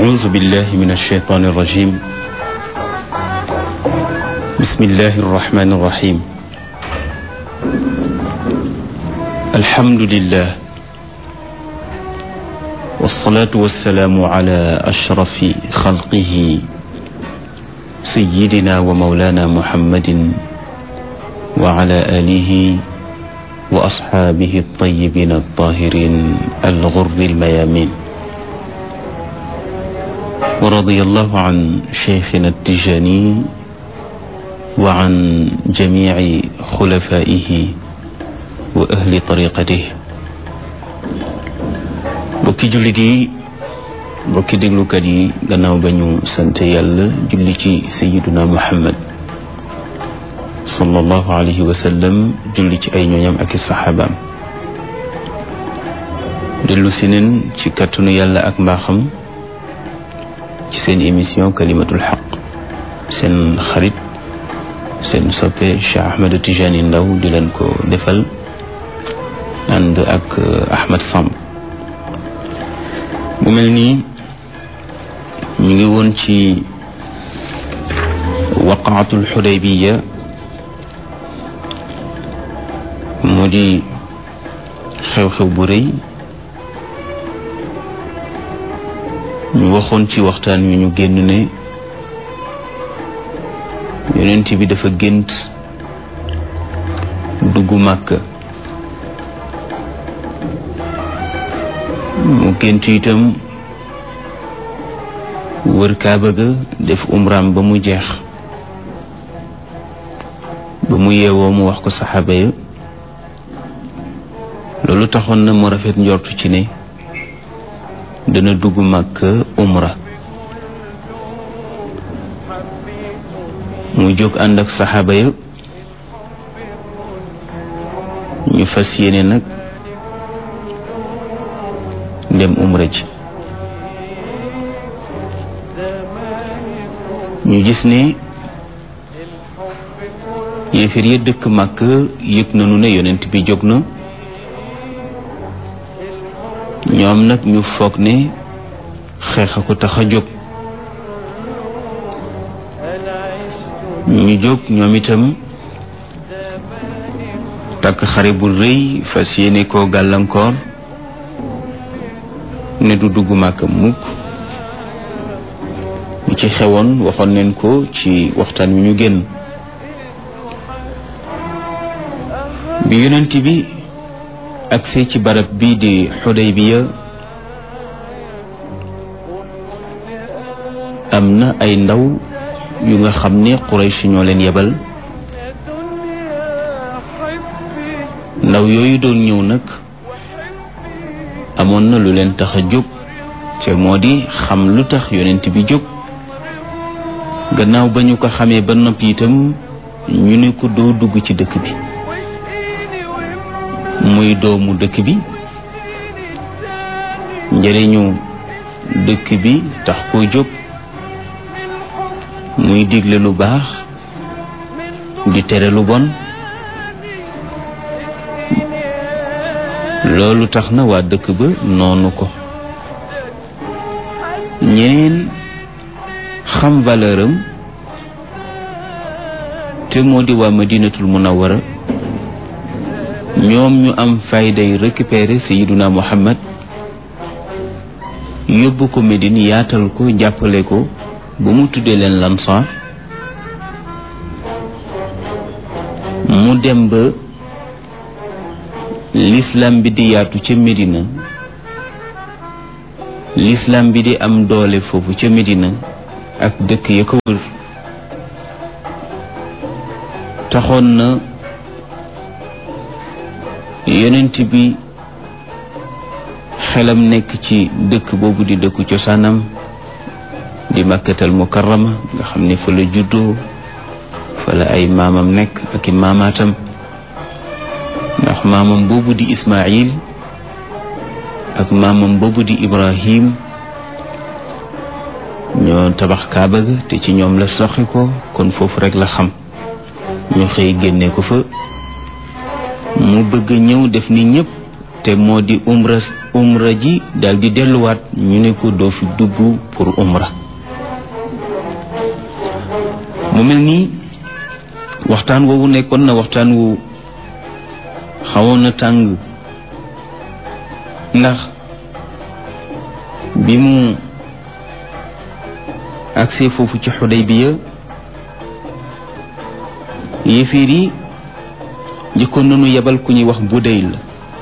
أعوذ بالله من الشيطان الرجيم بسم الله الرحمن الرحيم الحمد لله والصلاة والسلام على أشرف خلقه سيدنا ومولانا محمد وعلى آله وأصحابه الطيبين الطاهرين الغر الميامين ورضي الله عن شيخنا التجاني وعن جميع خلفائه وأهل طريقته bokki jullit yi bokki déglukat yi gannaaw ba ñu sant yàlla julli ci sayiduna muhammad sallallahu alayhi wa sallam julli ci ay ñooñam ak i saxaabaam dellu si neen ci kàttanu yàlla ak mbaaxam ci seen émission kalimatul xaq seen xarit seen soppe Cheikh Ahmed Tijani Ndaw di leen ko defal ànd ak Ahmed Samb mu mel nii ñu ngi woon ci waqaatul xudaybiya mu di xew-xew bu rëy ñu waxoon ci waxtaan wi ñu génn ne yonent bi dafa gént dugg Màkka mu gént itam wër kaaba ga def umraam ba mu jeex ba mu yeewoo mu wax ko saxaaba ya loolu taxoon na mu rafet njortu ci ne dana dugg Makka umra mu jóg ànd ak saxaaba ya ñu fas yéene nag dem umra ji ñu gis ne yéefar ya dëkk Makka yëg nañu ne yonent bi jóg na ñoom nag ñu foog ne xeex a ko tax a jóg ñu jóg ñoom itam takk xare bu rëy fas yéene koo gàllankoor ne du dugg Màkka mukk ñu ci xewoon waxoon neen ko ci waxtaan wi ñu génn bi yonent bi agsee ci barab bii di Xudaybiya am na ay ndaw yu nga xam ne Quraysh ñoo leen yebal ndaw yooyu doon ñëw nag amoon na lu leen tax a jóg te moo di xam lu tax yonent bi jóg gannaaw ba ñu ko xamee ba noppi itam ñu ne ko doo dugg ci dëkk bi muy doomu dëkk bi njëriñu dëkk bi tax koo jóg muy digle lu baax di tere lu bon loolu tax na waa dëkk ba noonu ko ñeneen xam valeur am te moo di waa madinatul munawwara ñoom ñu am fayday récupérer sayiduna muhammad yóbbu ko Medine yaatal ko jàppale ko ba mu tuddee leen lansaar mu dem ba l'islam bi di yaatu ca Medina l'islam bi di am doole foofu ca Medina ak dëkk ya ko wër taxoon na yonent bi xelam nekk ci dëkk boobu di dëkku cosaanam di makkatal mukarrama nga xam ne fa la juddoo fa la ay maamam nekk ak i maamaatam ndax maamam boobu di Ismaayil ak maamam boobu di Ibrahim ñoo tabax kaaba ga te ci ñoom la soxi ko kon foofu rek la xam ñu xëy génne ko fa mu bëgg ñëw def ni ñëpp te moo di umra umra ji daal di delluwaat ñu ne ko doo fi dugg pour umra mu mel nii waxtaan woowu nekkoon na waxtaan wu xawoon na tàng ndax bi mu agsee foofu ci Xudaybiya yéeféer yi njëkkoon nañu yebal ku ñuy wax Budayl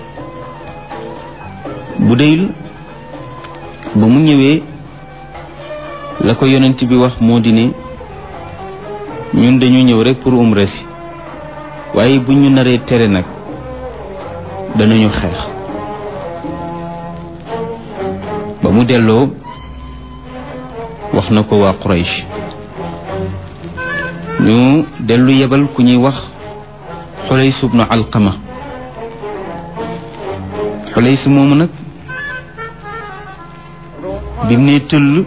Budayl ba mu ñëwee la ko yonent bi wax moo di ne ñun dañu ñëw rek pour umra si waaye bu ñu naree tere nag danañu xeex ba mu delloo wax na ko waa Quraysh ñu dellu yebal ku ñuy wax Xulays ibnu Alqama Xulays moomu nag bi mu nee tëll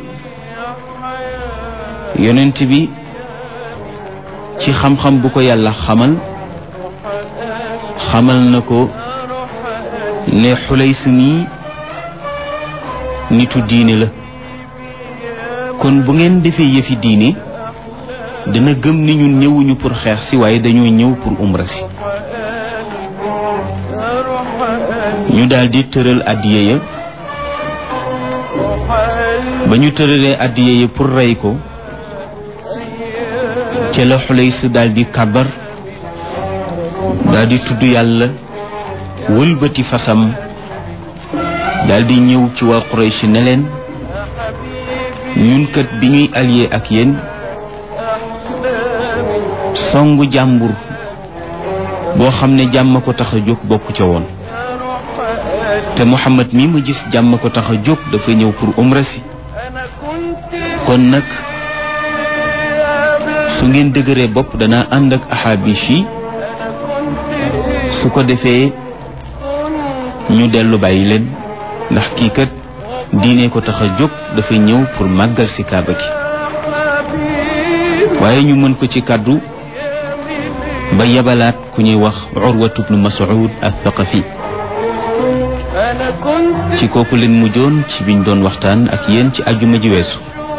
yonent bi ci xam-xam bu ko yàlla xamal xamal na ko ne Xulays nii nitu diine la kon bu ngeen defee yëfi diine dana gëm ni ñun ñëwuñu pour xeex si waaye dañoo ñëw pour umra si ñu daldi tëral addiye ya ba ñu tëralee addiye ya pour rey ko ca la Xulays daldi kàbbar daldi tudd yàlla wëlbati fasam daldi ñëw ci waa Quraysh ne leen ñun kat bi ñuy allié ak yéen songu jàmbur boo xam ne jàmm ko tax a jóg bokk ca woon te Muhammad mi ma gis jàmm ko tax a jóg dafa ñëw pour umra si kon nag su ngeen dëgëree bopp dana ànd ak axaabish yi su ko defee ñu dellu bàyyi leen ndax kii kat diine ko tax a jóg dafa ñëw pour màggal si kaaba gi waaye ñu mën ko ci kàddu ba yabalaat ku ñuy wax urwatu bnu mas'ud al-thaqafi ci kooku leen mujjoon ci biñ doon waxtaan ak yéen ci ajuma ji weesu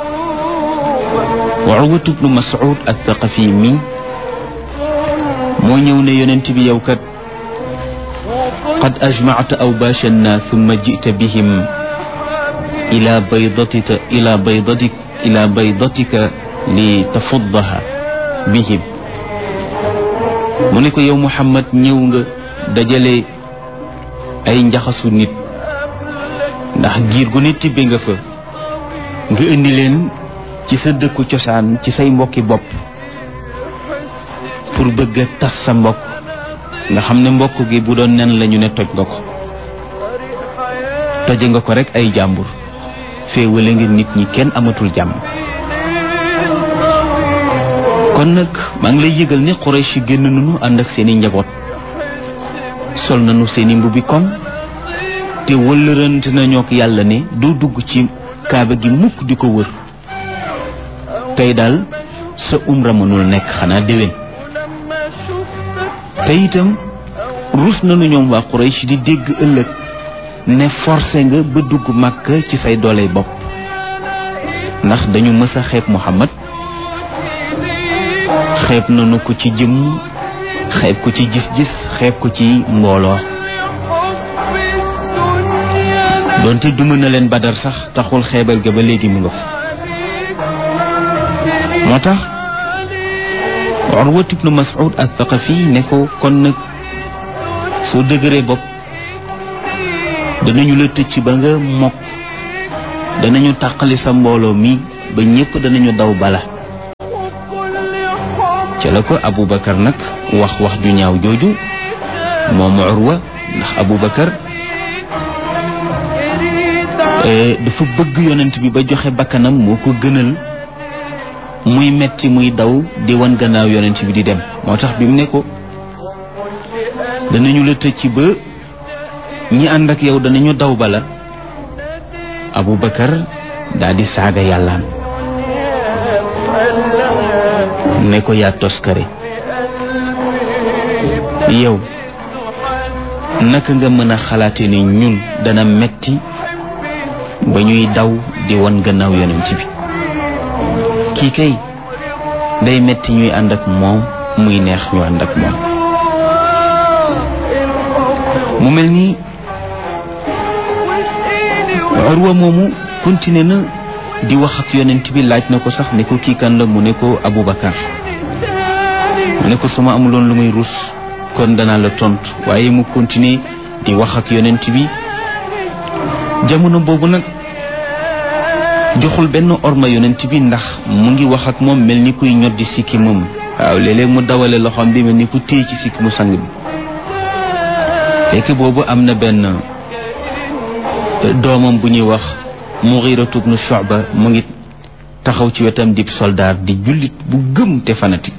wa urwatu bnu mas'ud al-thaqafi mi moo ñëw ne yonent bi yow kat qad ajmacta awbaashanna thumma jita bihim ila baydatika ila baydatik ila baydatika li tafuddaha bihim mu ne ko yow Muhammad ñëw nga dajale ay njaxasu nit ndax giir gu ne tibbe nga fa nga indi leen ci sa dëkku cosaan ci say mbokki bopp pour bëgg a tas sa mbokk nga xam ne mbokk gi bu doon nen lañu ne toj nga ko toje nga ko rek ay jàmbur féewale nga nit ñi kenn amatul jàmm kon nag maa ngi lay yëgal ne Quraysh génn nañu ànd ak seeni njaboot sol nañu seeni mbubbi koŋ te wëllërante nañoo ak yàlla ne doo dugg ci kaaba gi mukk di ko wër tey daal sa umra mënul nekk xanaa déwén te itam rus nañu ñoom waa Quraysh di dégg ëllëg ne forcé nga ba dugg Makka ci say doole bopp ndax dañu mës a xeeb Muhammad xeeb nañu ko ci jëmm xeeb ko ci gis-gis xeeb ko ci mbooloo doonte duma na leen badar sax taxul xeebal ga ba léegi mu nga fa moo tax Urwat ibnu Mas'ud al-Thaqafi ne ko kon nag soo dëgëree bopp danañu la tëcc ba nga mokk danañu tàqali sa mbooloo mi ba ñépp danañu daw bala ca la ko Aboubacar nag wax wax ju ñaaw jooju moom Urwa ndax Aboubacar dafa bëgg yonent bi ba joxe bakkanam moo ko gënal muy metti muy daw di wan gannaaw yonent bi di dem moo tax bi mu ne ko danañu la tëcc ba ñi ànd ak yow danañu daw bala Aboubacar daal di saaga yàllaam ne ko yaa toskare yow naka nga mën a xalaate ni ñun dana metti ba ñuy daw di won gannaaw yonent bi kii kay day metti ñuy ànd ak moom muy neex ñu ànd ak moom mu mel ni Urwa moomu continué na di wax ak yonent bi laaj na ko sax ne ko kii kan la mu ne ko Aboubacar mu ne ko su ma amuloon lu muy rus kon danaa la tontu waaye mu continué di wax ak yonent bi jamono boobu nag joxul benn orma yonent bi ndax mu ngi wax ak moom mel ni kuy ñoddi sikki moom waaw léeg-léeg mu dawale loxoom bi mel ni ku téye ci sikki mu sang bi fekk boobu am na benn doomam bu ñuy wax Mughiratu bnu Shu'ba mu ngi taxaw ci wetam dib soldaar di jullit bu gëm te fanatique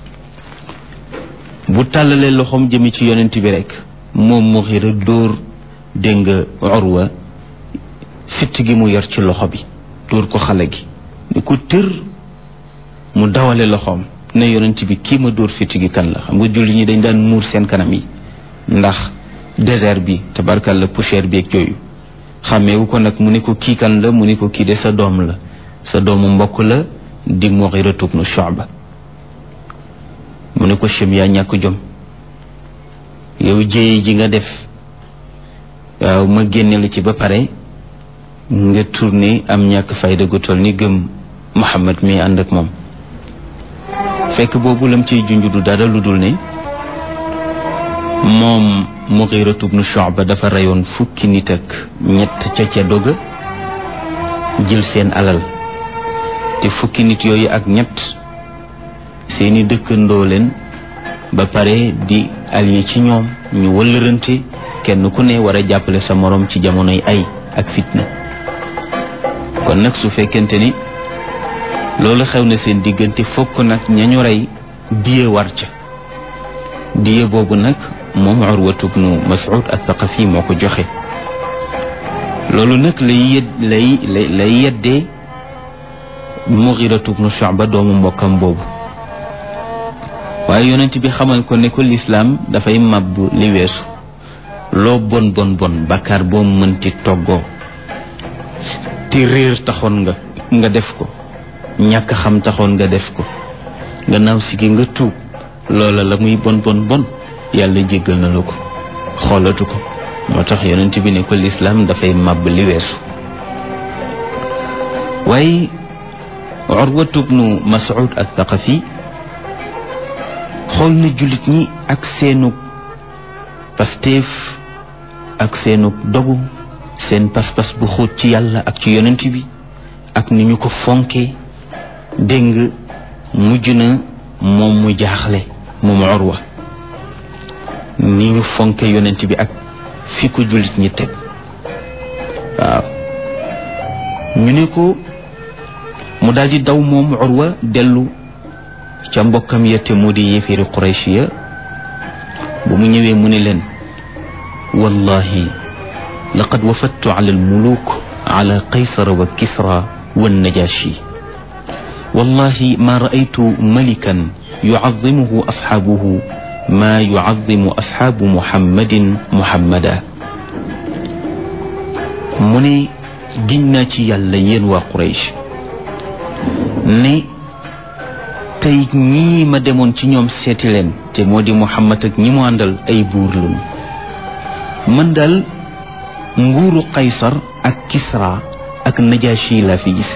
bu tàllalee loxoom jëmi ci yonent bi rek moom Mughira dóor dégg nga Urwa fitt gi mu yor ci loxo bi dóor ko xale gi ni ko tër mu dawale loxoom ne yonent bi kii ma dóor fitt gi kan la xam nga julli ñi dañ daan muur seen kanam yi ndax désert bi tabarkal la poussière bi ak yooyu xàmmeewu ko nag mu ne ko kii kan la mu ne ko kii de sa doom la sa doomu mbokk la di Mughira ibnu Shu'ba mu ne ko chem yaa ñàkk jom yow jéye ji nga def waaw ma génne la ci ba pare nga tourné am ñàkk fayda gu toll ni gëm Muhammad mi ànd ak moom fekk boobu lam ciy junj du dara lu dul ne moom Mughira ibnu Shu'ba dafa reyoon fukki nit ak ñett ca ca doga jël seen alal te fukki nit yooyu ak ñett seeni dëkkandoo leen ba pare di allié ci ñoom ñu wëllërante kenn ku ne war a jàppale sa moroom ci jamonoy ay ak fitna kon nag su fekkente ni loolu xew na seen diggante fokk nag ñañu rey diye war ca diye boobu nag moom Urwatu bnu Mas'ud al-Thaqafi moo ko joxe loolu nag lay yed lay lay lay yeddee Mughiratu bnu Shu'ba doomu mbokkam boobu waaye yonent bi xamal ko ne ko lislaam dafay màbb li weesu loo bon bon bon bakkaar boo mënti toggoo te réer taxoon nga nga def ko ñàkk xam taxoon nga def ko gannaaw si gi nga tuub loola la muy bon bon bon yàlla jéggal na la ko xoolatu ko moo tax yonent bi ne ko lislaam dafay màbb li weesu waaye Urwatu bnu Mas'ud al-Thaqafi xool na jullit ñi ak seenug pasteef ak seenug dogu seen pas-pas bu xóot ci yàlla ak ci yonent bi ak ni ñu ko fonke dégg nga mujj na moom mu jaaxle moom Urwa ni ñu fonke yonent bi ak fi ko jullit ñi teg waaw ñu ne ko mu daldi daw moom Urwa dellu ca mbokkam ya te moo di yéeféeri Quraysh ya bu mu ñëwee mu ne leen wallahi laqad wafadtu ala almuluk ala qaysara wa kisra wa najashi wallahi ma raaytu malikan yucadimuhu asxaabuhu ma yucadimu asxaabu muhammadin muhammada mu ne giñ naa ci yàlla yéen waa Quraysh ne tey ñii ma demoon ci ñoom seeti leen te moo di Muhammad ak ñi mu àndal ay buur lañu man daal nguuru Qaysar ak Kisra ak Najashi laa fi gis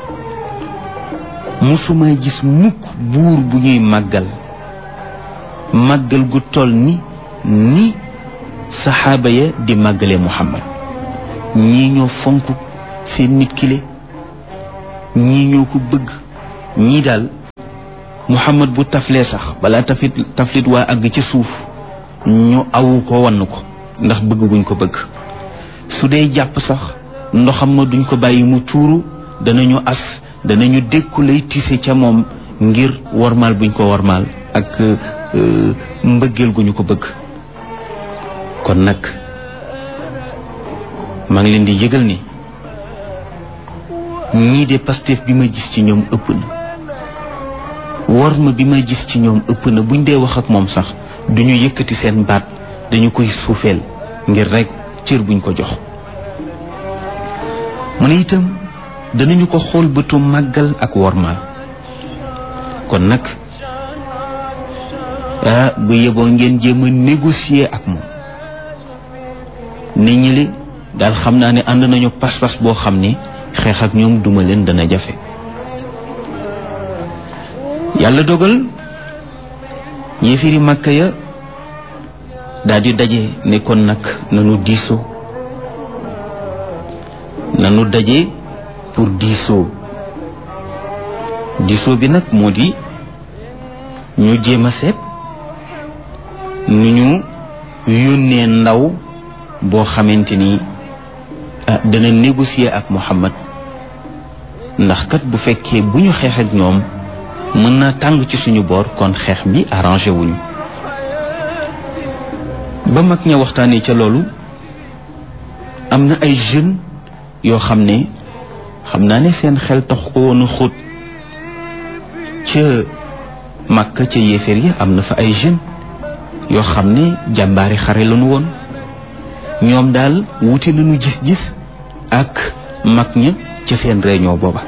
musuma gis mukk buur bu ñuy màggal màggal gu toll ni ni saxaaba ya di màggale Muhammad ñii ñoo fonk seen nit kile ñii ñoo ko bëgg ñii daal muhammad bu taflee sax balaa taflit taflit waa àgg ci suuf ñu awu ko wann ko ndax bëgg guñ ko bëgg su dee jàpp sax ndoxam ma duñ ko bàyyi mu tuuru danañu as danañu dékku lay tise ca moom ngir wormaal buñ ko wormaal ak mbëggeel gu ñu ko bëgg kon nag maa ngi leen di yëgal ni ñii de Pastef bi ma gis ci ñoom ëpp na war ma bi ma gis ci ñoom ëpp na buñ dee wax ak moom sax duñu yëkkati seen baat dañu koy suufeel ngir rek cër buñ ko jox mu ne itam danañu ko xool bëtu màggal ak wormaal kon nag ah bu yeboo ngeen jéem a négocier ak moom nit ñi li daal xam naa ne ànd nañu pas-pas boo xam ne xeex ak ñoom duma leen dana jafe yàlla dogal yéefiri màkka ya daal di daje ne kon nag nanu diisoo nanu daje pour diisoo diisoo bi nag moo di ñu jéem a seet nu ñu yónnee ndaw boo xamante ni dana négocier ak Muhammad ndax kat bu fekkee bu ñu xeex ak ñoom mën na tàng ci suñu boor kon xeex bi arrangé wuñu ba mag ña waxtaanee ca loolu am na ay jeunes yoo xam ne xam naa ne seen xel tax ko woon a xóot ca Makka ca yéeféer yi am na fa ay jeunes yoo xam ne jàmbaari xare lañu woon ñoom daal wuti nañu gis-gis ak mag ña ca seen réunion booba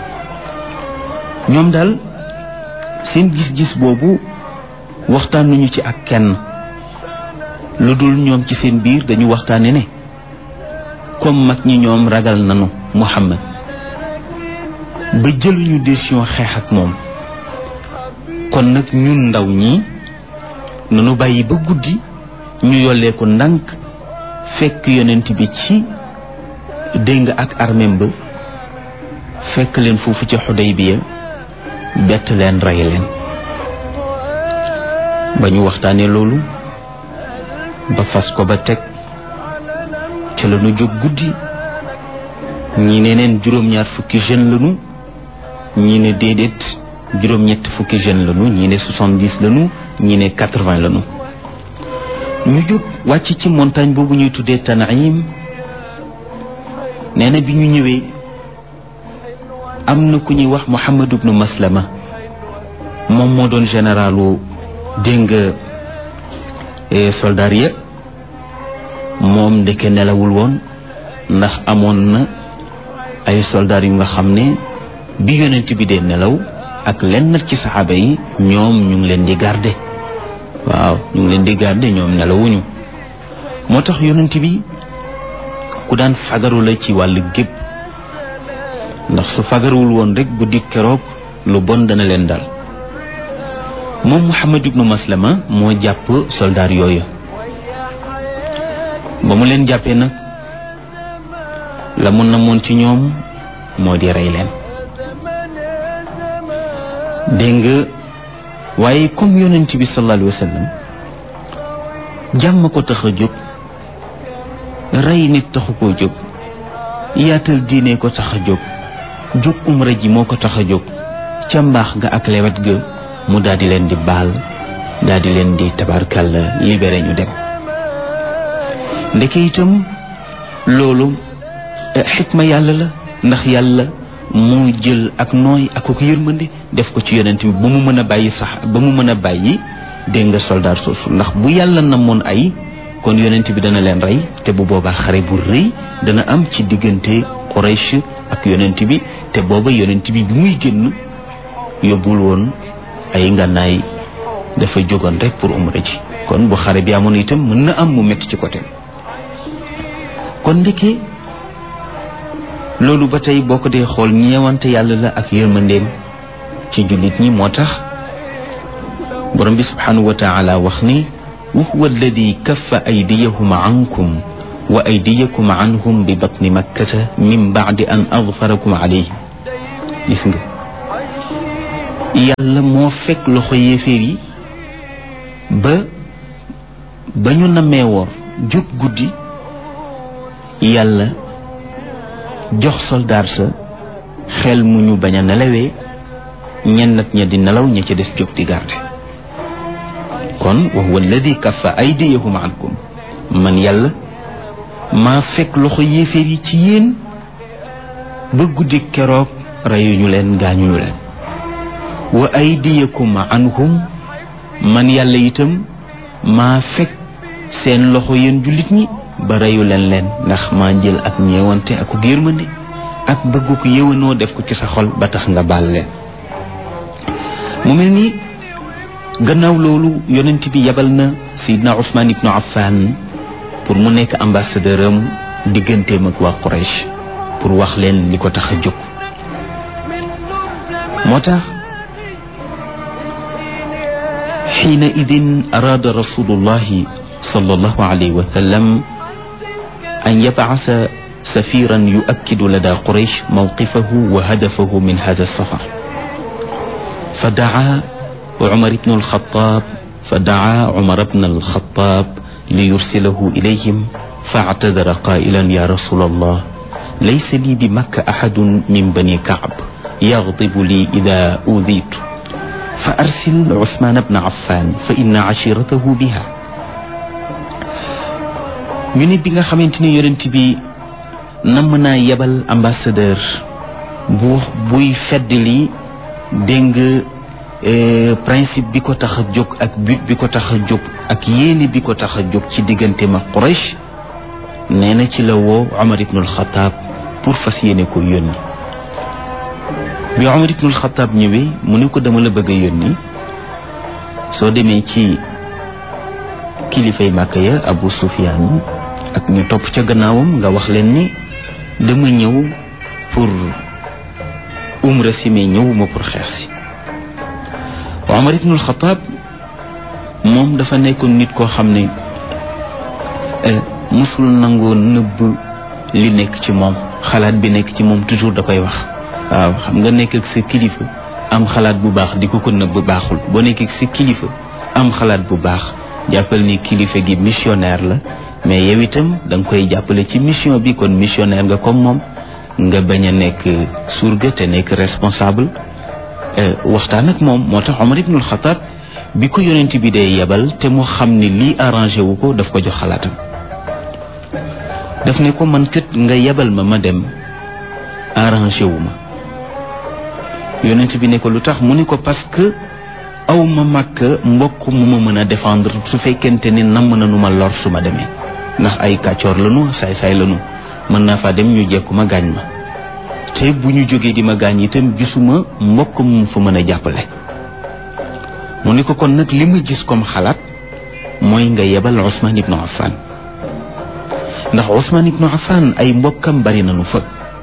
ñoom daal seen gis-gis boobu waxtaan nañu ci ak kenn lu dul ñoom ci seen biir dañu waxtaane ne comme mag ñi ñoom ragal nañu Muhammad ba jëluñu décision xeex ak moom kon nag ñun ndaw ñi nanu bàyyi ba guddi ñu yollee ko ndànk fekk yonent bi ci dégg nga ak armem ba fekk leen foofu ca Xudaybiya bett leen rey leen ba ñu waxtaanee loolu ba fas ko ba teg ca la ñu jóg guddi ñi ne neen juróom-ñaar fukki jeune lañu ñi ne déedéet juróom-ñett fukki jeune lañu ñi ne soixante-dix lañu ñi ne quatre-vingts lañu ñu jóg wàcc ci montagne boobu ñuy tuddee Tanaim nee na bi ñu ñëwee am na ku ñuy wax Muhammad ibnu Maslama moom moo doon généralu dégg nga soldat ya moom ndeke nelawul woon ndax amoon na ay soldat yu nga xam ne bi yonent bi dee nelaw ak lenn ci saxaaba yi ñoom ñu ngi leen di garder waaw ñu ngi leen di garder ñoom nelawuñu moo tax yonent bi ku daan fagaru la ci wàllu gépp ndax su fagaruwul woon rek guddi keroog lu bon dana leen dal moom Muhammad ibnu Maslama moo jàpp soldaar yooyu ba mu leen jàppee nag la mun na moon ci ñoom moo di rey leen dégg nga waaye comme yonent bi sallallahu alayhi wa sallam jàmm ko tax a jóg rey nit taxu koo jóg yaatal diine ko tax a jóg jóg umra ji moo ko tax a jóg ca mbaax ga ak lewet ga mu daal di leen di baal daal di leen di tabarkalla libéré ñu dem ndeke itam loolu xikma yàlla la ndax yàlla moo jël ak nooy ak ko yërmande def ko ci yonent bi ba mu mën a bàyyi sax ba mu mën a bàyyi dégg nga soldaar soosu ndax bu yàlla namoon ay kon yonent bi dana leen rey te bu boobaa xare bu rëy dana am ci diggante Quraysh ak yonent bi te booba yonent bi bi muy génn yóbbul woon ay ngànnaay dafa jógoon rek pour umra ji kon bu xare bi amoon itam mën na am mu métti ci côté kon ndeke loolu ba tey boo ko dee xool ñeewante yàlla la ak yërmandeem ci jullit ñi moo tax borom bi subhanahu wa taala wax ni wa huwa alladi kaffa aydiyahum ankum wa aydiyakum anhum bi batni makkata min baadi an adfarakum alayhim gis nga yàlla moo fekk loxo yéeféer yi ba ba ñu nammee woor jóg guddi yàlla jox soldaar sa xel mu ñu bañ a nelawee ñenn nag ña di nelaw ña ca des jóg di garde kon wa huwa alladi kaffa aydiyahum ankum man yàlla maa fekk loxo yéeféer yi ci yéen ba guddi keroog reyuñu leen gaañuñu leen wa aydiyakum anhum man yàlla itam maa fekk seen loxo yéen jullit ñi ba reyu leen leen ndax maa jël ak ñeewante ak ko yërmande ak bëgg ko yëwanoo def ko ci sa xol ba tax nga baal leen mu mel ni gannaaw loolu yonent bi yabal na Seydina Ousmane ibnu Affan pour mu nekk ambassadeur am digganteem ak waa Quraysh pour wax leen li ko tax a jóg moo tax xiina idin araada rasulullahi sallallahu alayhi wa sallam an yabcasa safiran yuakkidu lada quraysh mawqifahu wa hadafahu min hada safar فدعا عمر بن الخطاب فدعا عمر بن الخطاب ليرسله إليهم فاعتذر قائلا يا رسول الله ليس لي بمكة أحد من بني كعب يغضب لي إذا أوذيت فأرسل عثمان بن عفان فإن عشيرته بها ñu ne bi nga xamante ni yonent bi namm naa yebal ambassadeur bu buy fedd li dégg nga principe bi ko tax a jóg ak but bi ko tax a jóg ak yéene bi ko tax a jóg ci diggante ma Quraysh nee na ci la woo Omar ibnul Xataab pour fas yéene ko yónni bi Omar ibnul Xataab ñëwee mu ne ko dama la bëgg a yónni soo demee ci kilifay Màkka ya Abu Sufyaan ak ñu topp ca gannaawam nga wax leen ni dama ñëw pour umra si mais ñëwuma pour xeex si Omar ibnul Xataab moom dafa nekkoon nit koo xam ne musul nangoo nëbb li nekk ci moom xalaat bi nekk ci moom toujours da koy wax waaw xam nga nekk ak sa kilifa am xalaat bu baax di ko ko nëbb baaxul boo nekk ak sa kilifa am xalaat bu baax jàppal ni kilifa gi missionnaire la mais yow itam da nga koy jàppale ci mission bi kon missionnaire nga comme moom nga bañ a nekk surga te nekk responsable waxtaan ak moom moo tax Omar ibnul Xataab bi ko yonent bi dee yebal te mu xam ni lii arrangé wu ko daf ko jox xalaatam daf ne ko man kët nga yebal ma ma dem arrangé wu ma yonent bi ne ko lu tax mu ni ko parce que aw ma màkk mbokk mu ma mën a défendre su fekkente ni namm na nu ma lor su ma demee ndax ay kàccoor lanu saay-saay lanu mën naa faa dem ñu jekku ma gaañ ma te bu ñu jógee di ma gaañ itam gisuma mbokk mu fa mën a jàppale mu ni ko kon nag li ma gis comme xalaat mooy nga yebal Ousmane ibnu Affan ndax Ousmane ibnu Affan ay mbokkam bari nañu fa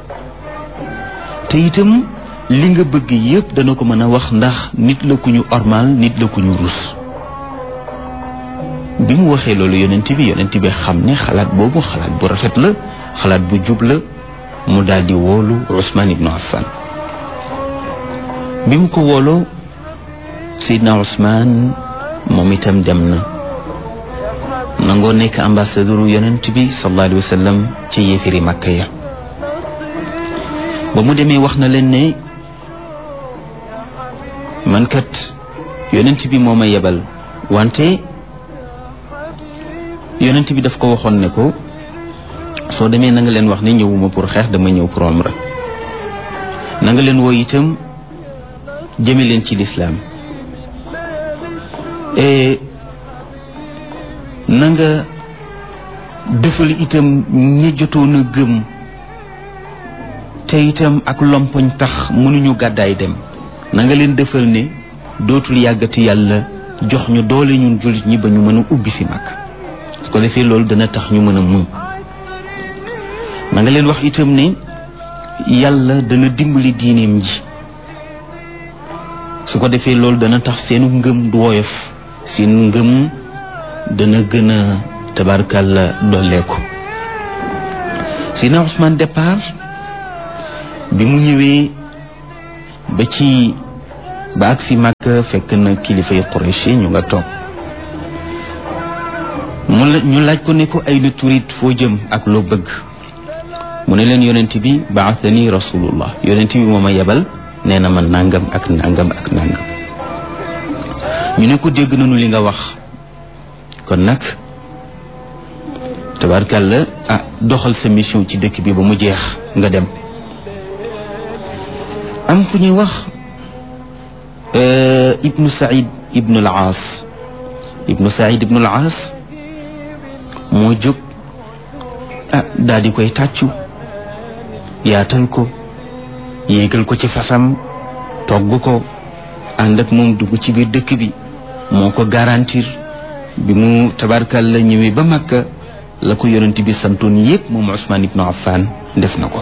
te itam li nga bëgg yépp dana ko mën a wax ndax nit la ku ñu ormal nit la ku ñu rus bi mu waxee loolu yonent bi yonent bi xam ne xalaat boobu xalaat bu rafet la xalaat bu jub la mu daal di woolu Ousmane ibnu Affan bi mu ko wooloo Seydina Ousmane moom itam dem na nangoo nekk ambassadeur yonent bi sallallahu alayhi wa sallam ci yéefiri Makka ya ba mu demee wax na leen ne man kat yonent bi moo ma yebal wante yonent bi daf ko waxoon ne ko soo demee na nga leen wax ne ñëwuma pour xeex dama ñëw pour umra na nga leen woo itam jëme leen ci lislaam na nga defal itam ñi jotoon a gëm te itam ak lompoñ tax mënuñu gàddaay dem na nga leen defal ne dootul yàggati yàlla jox ñu doole ñun jullit ñi ba ñu mën a ubbi si mag su ko defee loolu dana tax ñu mën a muñ na nga leen wax itam ne yàlla dana dimbali diineem ji su ko defee loolu dana tax seenu ngëm du woyof seen ngëm dana gën a tabarkàlla dolleeku Seydina Ousmane départ bi mu ñëwee ba ci ba ak si Makka fekk na kilifay Quraysh ñu nga toog mu la ñu laaj ko ne ko ay lu turit foo jëm ak loo bëgg mu ne leen yonent bi baathani rasulullah yonent bi moo ma yebal nee na ma nangam ak nangam ak nangam ñu ne ko dégg nañu li nga wax kon nag tabarkàlla ah doxal sa mission ci dëkk bi ba mu jeex nga dem am ku ñuy wax ibnu said ibnu al aas ibnu said ibnu al aas moo jóg ah daal di koy tàccu yaatal ko yéegal ko ci fasam togg ko ànd ak moom dugg ci biir dëkk bi moo ko garantir bi mu tabarkal la ñëwee ba Makka la ko yonent bi santoon yépp moom Ousmane ibnu Affan def na ko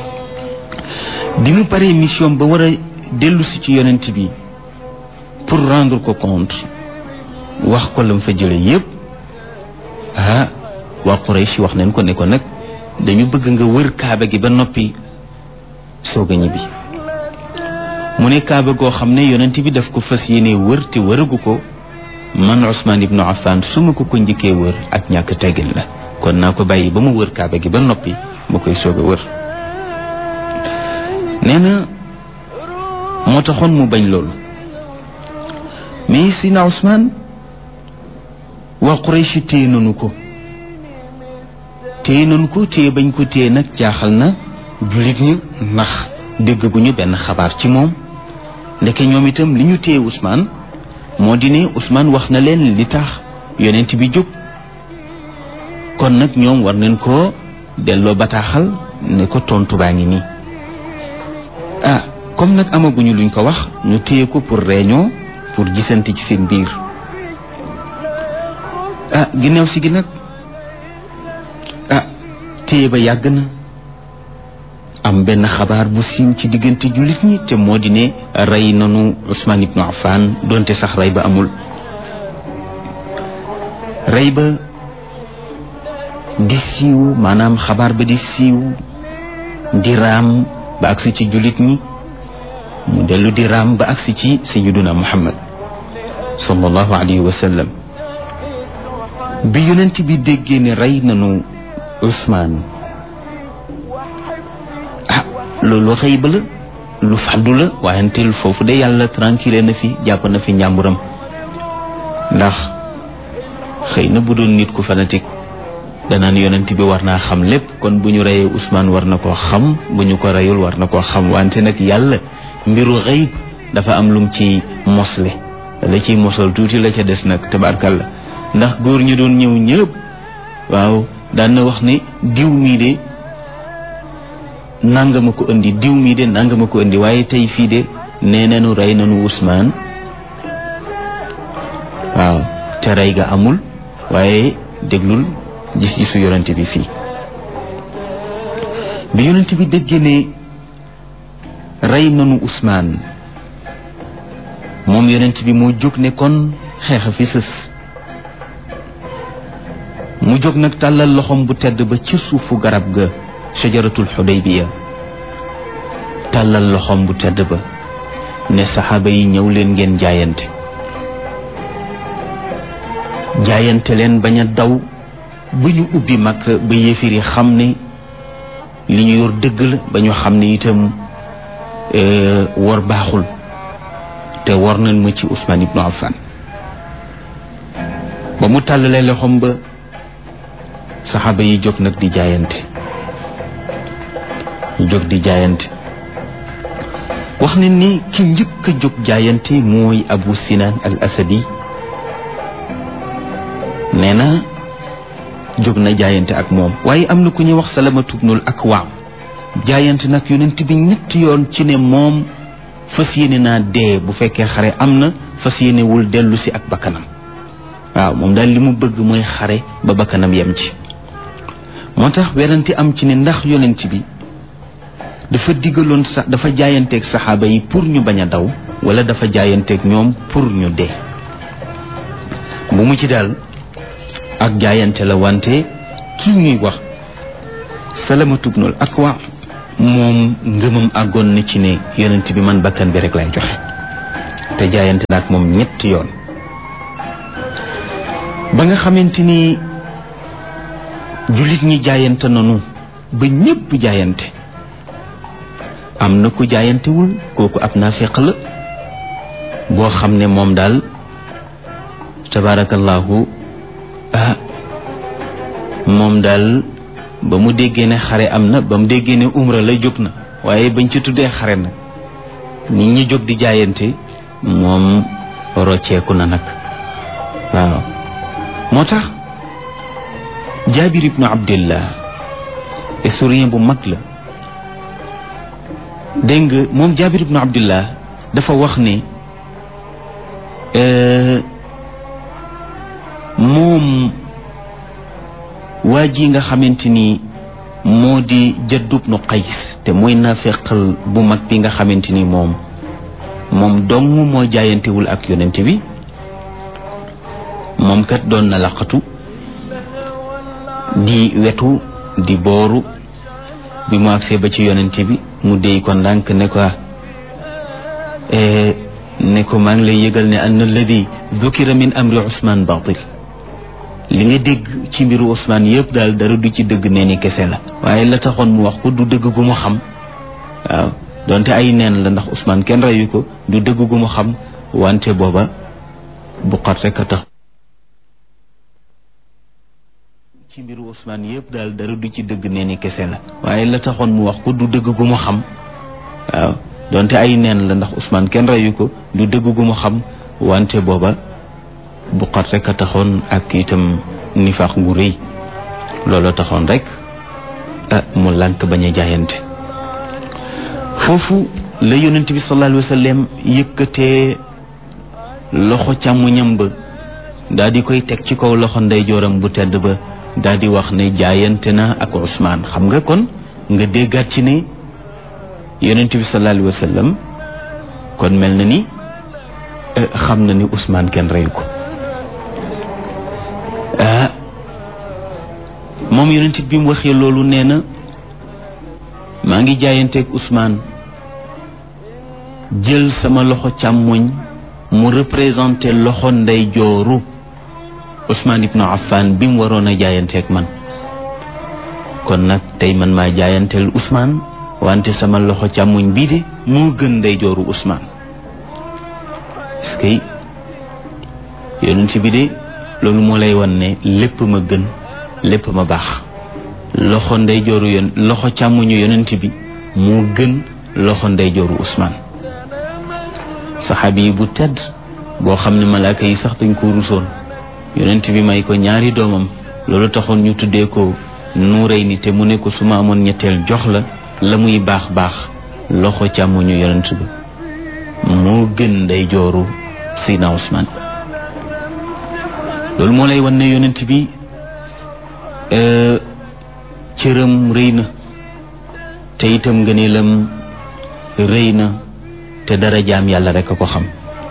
bi mu paree mission ba war a dellu si ci yonent bi pour rendre ko compte wax ko lam fa jële yépp ah waa Quraysh wax nañ ko ne ko nag dañu bëgg nga wër kaaba gi ba noppi soog a ñibbi mu ne kaaba goo xam ne yonent bi daf ko fas yéene wër te wëragu ko man Ousmane ibnu Affan su ma ko ko njëkkee wër ak ñàkk teggin la kon naa ko bàyyi ba mu wër kaaba gi ba noppi ma koy soog a wër nee na moo taxoon mu bañ loolu mais si na Ousmane waa Quraysh téye nanu ko téye nanu ko téye bañ ko téye nag jaaxal na jullit ñi ndax déggaguñu benn xabaar ci moom ndeke ñoom itam li ñu téye Ousmane moo di ne Ousmane wax na leen li tax yonent bi jóg kon nag ñoom war nañ koo delloo bataaxal ne ko tontu baa ngi nii ah comme nag amaguñu luñ ko wax ñu téye ko pour réunion pour gisante ci seen biir ah ginnaaw si gi nag ah téye ba yàgg na am benn xabaar bu siiw ci diggante jullit ñi te moo di ne rey nanu Ousmane ibnu Affan donte sax rey ba amul rey ba di siiw maanaam xabaar ba di siiw di raam ba agsi ci jullit ñi mu dellu di raam ba agsi ci sayyiduna Muhammad sallallahu alayhi wa sallam bi yonent bi déggee ne rey nanu Ousmane ah loolu xëy ba la lu fàddu la waayantel foofu de yàlla tranquille na fi jàpp na fi njàmburam ndax xëy na bu doon nit ku fanatique danaan yonent bi war naa xam lépp kon bu ñu reyee Ousmane war na koo xam bu ñu ko reyul war na koo xam wante nag yàlla mbiru xëyb dafa am lum ci mosle la ciy mosal tuuti la ca des nag tabarkalla ndax góor ñu doon ñëw ñëpp waaw daan na wax ne diw mii de nangama ko indi diw mii de nangama ko indi waaye tey fii de nee nañu rey nañu Ousmane waaw te rey ga amul waaye déglul gis-gisu yonent bi fii bi yonent bi déggee ne rey nañu Ousmane moom yonent bi moo jóg ne kon xeexa fi sës mu jóg nag tàllal loxoom bu tedd ba ci suufu garab ga shajaratul xudaybiya tàllal loxoom bu tedd ba ne saxaaba yi ñëw leen ngeen jaayante jaayante leen bañ a daw ba ñu ubbi mag ba yéefir yi xam ne li ñu yor dëgg la ba ñu xam ne itam wor baaxul te war nañ ma ci Ousmane ibnu Affan ba mu tàllalee loxoom ba saxaaba yi jóg nag di jaayante ñu jóg di jaayante wax ne ni ki njëkk a jóg jaayante mooy Abu Sinan al Asadi nee na jóg na jaayante ak moom waaye am na ku ñuy wax Salamatu bnul Akwa jaayante nag yonent bi ñetti yoon ci ne moom fas yéene naa dee bu fekkee xare am na fas yéene wul dellu si ak bakkanam waaw moom daal li mu bëgg mooy xare ba bakkanam yem ci moo tax werante am ci ne ndax yonent bi dafa diggaloon sax dafa jaayanteeg saxaaba yi pour ñu bañ a daw wala dafa jaayanteeg ñoom pour ñu dee bu mu ci daal ak jaayante la wante kii ñuy wax salamatu bnul akwa moom ngëmam àggoon na ci ne yonent bi man bakkan bi rek lay joxe te jaayante na ak moom ñetti yoon ba nga xamante ni jullit ñi jaayante nanu ba ñépp jaayante am na ku jaayantewul kooku ab naafiq la boo xam ne moom daal tabaarakallaahu ah moom daal ba mu déggee ne xare am na ba mu déggee ne umra la jóg na waaye bañ ci tuddee xare na nit ñi jóg di jaayante moom rocceeku na nag waaw moo tax jaabir ibnu abdillah historien bu mag la dégg nga moom jaabir ibnu abdillah dafa wax ne moom waa ji nga xamante ni moo di jaddub nu qays te mooy naafeqal bu mag bi nga xamante ni moom moom dong moo jaayantewul ak yonent bi moom kat doon na laqatu di wetu di booru bi mu agsee ba ci yonent bi mu déy ko ndànk ne ko ne ko maa ngi lay yëgal ne anna alladi dukira min amri Ousmane batil li nga dégg ci mbiru Ousmane yëpp daal dara du ci dëgg nee ni kese la waaye la taxoon mu wax ko du dëgg gu mu xam waaw donte ay neen la ndax Ousmane kenn reyu ko du dëgg gu mu xam wante booba bu xat rek a tax ci mbiru Ousmane yëpp daal dara du ci dëgg nee ni kese la waaye la taxoon mu wax ko du dëgg gu mu xam waaw donte ay neen la ndax Ousmane kenn reyu ko du dëgg gu mu xam wante booba bu xat rek a taxoon ak itam nifaax gu rëy looloo taxoon rek ah mu lànk bañ a jaayante foofu la yonent bi sallallahu alayhi wa sallam yëkkatee loxo càmmuñam ba daal di koy teg ci kaw loxo ndeyjooram bu tedd ba daal di wax ne jaayante na ak Ousmane xam nga kon nga déggaat ci ne yonent bi sallallahu alayhi wa sallam kon mel na ni xam na ni Ousmane kenn reyu ko ah moom yonent bi mu waxee loolu nee na maa ngi jaayanteeg Ousmane jël sama loxo càmmoñ mu représenté loxo ndey jooru Ousmane ibnu Affan bi mu waroon a jaayanteeg man kon nag tey man maa jaayanteel Ousmane wante sama loxo càmmoñ bii de moo gën ndey jooru Ousmane est-ce que yonent bi de loolu moo lay wan ne lépp ma gën lépp ma baax loxo ndey jooru yon loxo càmmoñu yonent bi moo gën loxo ndey jooru Ousmane saxaabi yi bu tedd boo xam ne malaaka yi sax dañ ko rusoon yonent bi may ko ñaari doomam loolu taxoon ñu tuddee ko nuuray ni te mu ne ko su ma amoon ñetteel jox la la muy baax baax loxo càmmoñu yonent bi moo gën ndey jooru Seydina Ousmane loolu moo lay wan ne yonent bi cëram rëy na te itam ngëneelam rëy na te dara jaam yàlla rek a ko xam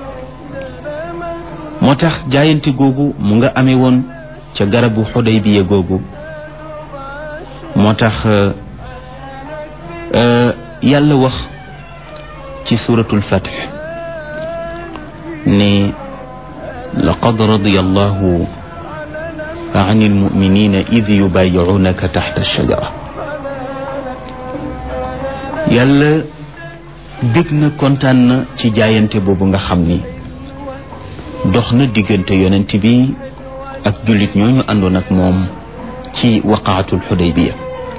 moo tax jaayante googu mu nga amee woon ca garabu Xudaybiya googu moo tax yàlla wax ci suratul Fath ne laqad radiya allahu an almuminina id yubayicuunaka taxta alshajara yàlla bég na kontaan na ci jaayante boobu nga xam ni dox na diggante yonent bi ak jullit ñooñu àndoon ak moom ci waqaatul xudaybiya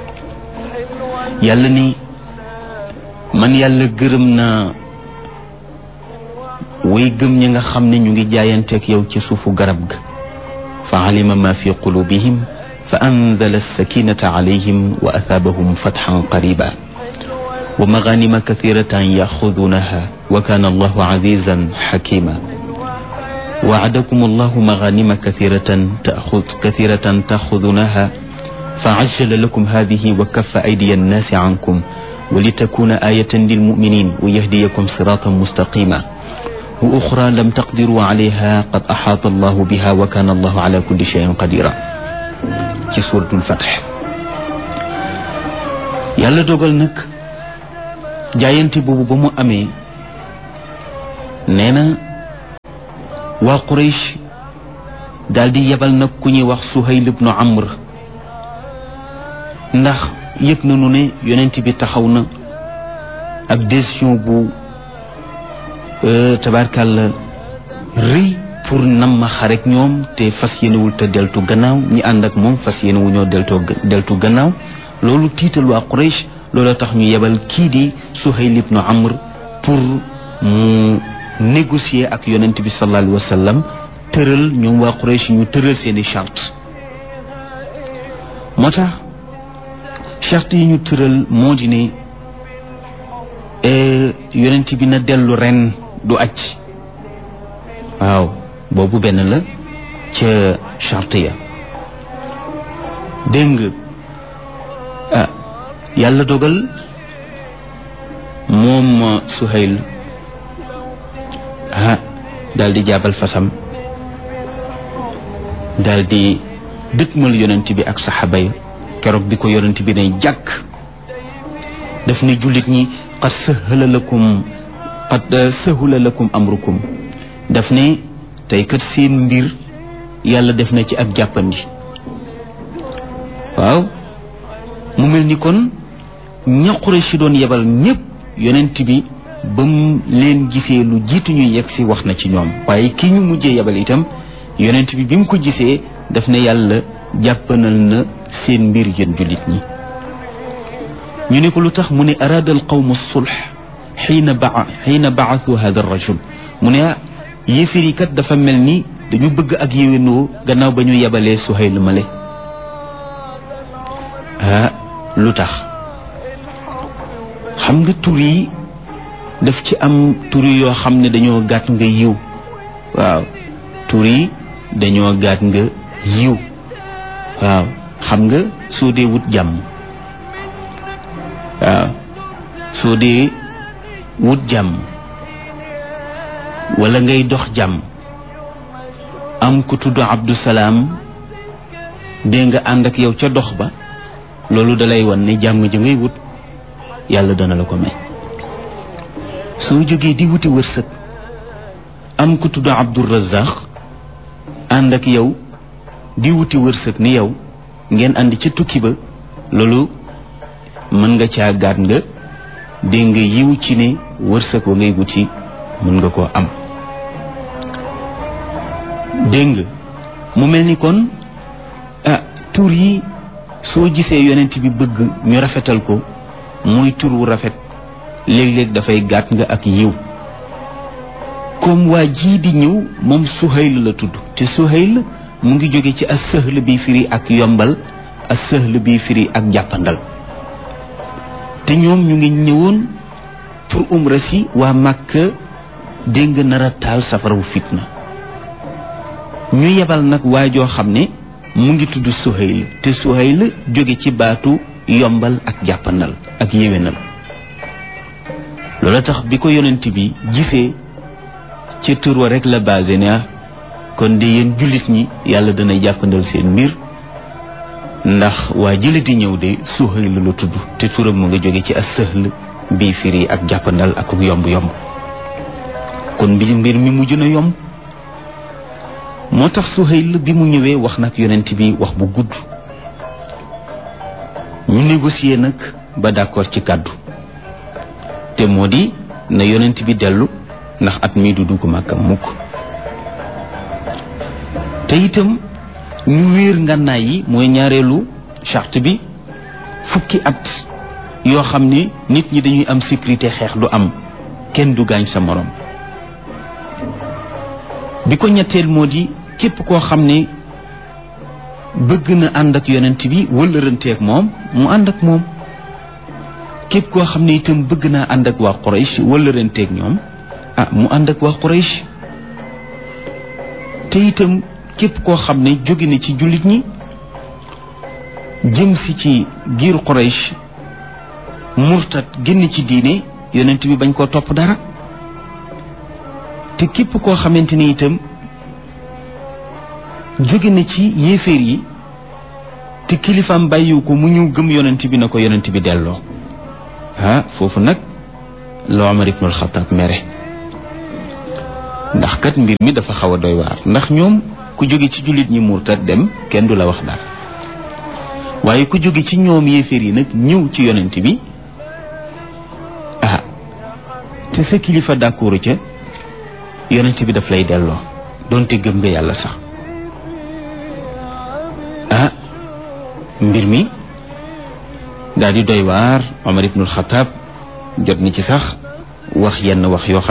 yàlla ni man yàlla gërëm naa way gëm ñi nga xam ne ñu ngi jaayanteeg yow ci suufu garab ga fa alima ma fi qulubihim fa anzala sakinata alayhim wa athaabahum fatxan qariba wa maganima kathiratan yaxudunaha wa kana allahu azizan xakima وعدكم الله مغانم كثيرة تأخذ كثيرة تأخذونها فعجل لكم هذه وكف أيدي الناس عنكم ولتكون آية للمؤمنين ويهديكم صراطا مستقيما وأخرى لم تقدروا عليها قد أحاط الله بها وكان الله على كل شيء قديرا في سورة الفتح يالا دوغال نك جاينتي بوبو بمو أمي نينا waa Quraysh daal di yebal nag ku ñuy wax Suhayl ibnu Amr ndax yëg nañu ne yonent bi taxaw na ak décision bu tabarkàlla rëy pour nam ma xarek ñoom te fas yéenewul te deltu gannaaw ñi ànd ak moom fas yéenewu ñoo deltoo deltu gannaaw loolu tiital waa Quraysh loolu tax ñu yebal kii di Suhayl ibnu Amr pour mu négocier ak yonent bi sallallahu alayhi wa sallam tëral ñoom waa Quraysh ñu tëral seeni charte moo tax charte yi ñu tëral moo di ne yonent bi na dellu ren du aj waaw boobu benn la ca charte ya dégg nga ah yàlla dogal moom Suhayl ah daal di jaabal fasam daal di dëkkmal yonent bi ak saxaaba yi keroog bi ko yonent bi ne jàkk daf ne jullit ñi qad sahala lakum qad sahula lakum amrukum daf ne tey kat seen mbir yàlla def na ci ak jàppandi waaw mu mel ni kon ña Quraysh doon yebal ñépp yonent bi ba mu leen gisee lu jiitu ñu yegg si wax na ci ñoom waaye ki ñu mujjee yebal itam yonent bi bi mu ko gisee daf ne yàlla jàppanal na seen mbir yéen jullit ñi ñu ne ko lu tax mu ne araada al qawmu sulh xiina ba xiina baathu hada rajul mu ne yéefir yi kat dafa mel ni dañu bëgg ak yéwénoo gannaaw ba ñu yebalee Suhayl male ah lu tax xam nga tur yi daf ci am tur yoo xam ne dañoo gàtt nga yiw waaw tur yi dañoo gàtt nga yiw waaw xam nga soo dee wut jàmm waaw soo dee wut jàmm wala ngay dox jàmm am ku tudd Abdusalaam dee nga ànd ak yow ca dox ba loolu dalay wan ne jàmm ji ngay wut yàlla dana la ko may soo jógee di wuti wërsëg am ku tudd Abdurazaq ànd ak yow di wuti wërsëg ni yow ngeen ànd ca tukki ba loolu mën nga caa gaat nga dégg nga yiw ci ne wërsëg wa ngay wuti mën nga koo am dégg nga mu mel ni kon ah tur yi soo gisee yonent bi bëgg ñu rafetal ko muy tur wu rafet léeg-léeg dafay gàtt nga ak yiw comme waa jii di ñëw moom Suhayl la tudd te Suhayl mu ngi jóge ci as sëhl bi firi ak yombal as sëhl bi firi ak jàppandal te ñoom ñu ngi ñëwoon pour umra si waa Màkka dégg nga nar a taal safarawu fitna ñu yebal nag waa joo xam ne mu ngi tudd Suhayl te Suhayl jóge ci baatu yombal ak jàppandal ak yéwénal loola tax bi ko yonent bi gisee ca tur wa rek la basé ne kon de yéen jullit ñi yàlla dana jàppandal seen mbir ndax waa jële di ñëw de Suhayl la tudd te turam mu nga jóge ci as sëhl bii firi ak jàppandal ak yomb yomb kon mbir mbir mi mujj na yomb moo tax Suhayl bi mu ñëwee wax nag yonent bi wax bu gudd ñu négocier nag ba d'accord ci kàddu te moo di na yonent bi dellu ndax at mii du dugg Màkka mukk te itam ñu wéer ngànnaay yi mooy ñaareelu charte bi fukki at yoo xam ne nit ñi dañuy am sécurité xeex du am kenn du gaañ sa morom bi ko ñetteel moo di képp koo xam ne bëgg na ànd ak yonent bi wëllëranteeg moom mu ànd ak moom képp koo xam ne itam bëgg naa ànd ak waa Quraysh wëllëranteeg ñoom ah mu ànd ak waa Quraysh te itam képp koo xam ne jóge na ci jullit ñi jëm si ci giiru Quraysh murtat génn ci diine yonent bi bañ koo topp dara te képp koo xamante ni itam jóge na ci yéeféer yi te kilifaam bàyyiwu ko mu ñëw gëm yonent bi na ko yonent bi delloo ah foofu nag la Omar ibnul Xataab mere ndax kat mbir mi dafa xaw a doy waar ndax ñoom ku jóge ci jullit ñi murtat dem kenn du la wax dara waaye ku jóge ci ñoom yéeféer yi nag ñëw ci yonent bi ah te sa kilifa d'accord ca yonent bi daf lay delloo doonte gëm nga yàlla sax ah mbir mi daal di doy waar Omar ibnul Xataab jot ni ci sax wax yenn wax yoo xam